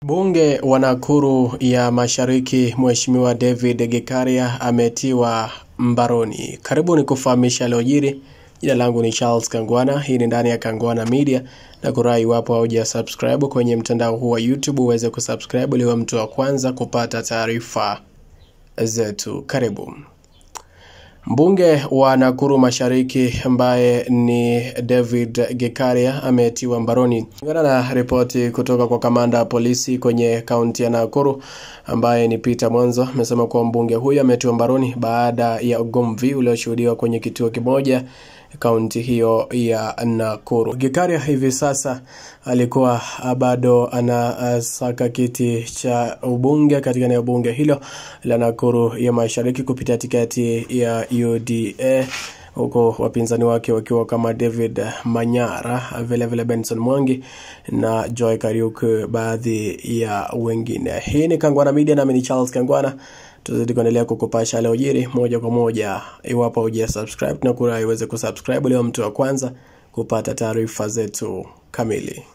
Mbunge wa Nakuru ya Mashariki Mheshimiwa David Gikaria ametiwa mbaroni. Karibuni kufahamisha yaliyojiri. Jina langu ni Charles Kangwana. Hii ni ndani ya Kangwana Media na kurai, iwapo hauja subscribe kwenye mtandao huu wa YouTube uweze kusubscribe ili uwe mtu wa kwanza kupata taarifa zetu. Karibu. Mbunge wa Nakuru Mashariki ambaye ni David Gikaria ametiwa mbaroni. Kulingana na ripoti kutoka kwa kamanda wa polisi kwenye kaunti ya Nakuru ambaye ni Peter Mwanzo, amesema kuwa mbunge huyo ametiwa mbaroni baada ya ugomvi ulioshuhudiwa kwenye kituo kimoja kaunti hiyo ya Nakuru. Gikaria hivi sasa alikuwa bado anasaka kiti cha ubunge katika eneo bunge hilo la Nakuru ya Mashariki kupitia tiketi ya UDA huko wapinzani wake wakiwa kama David Manyara, vile vile Benson Mwangi na Joy Kariuki, baadhi ya wengine. Hii ni Kangwana Media, nami ni Charles Kangwana. Tuzidi kuendelea kukupasha yaliyojiri moja kwa moja. Iwapo huja subscribe, na kura iweze kusubscribe leo mtu wa kwanza kupata taarifa zetu kamili.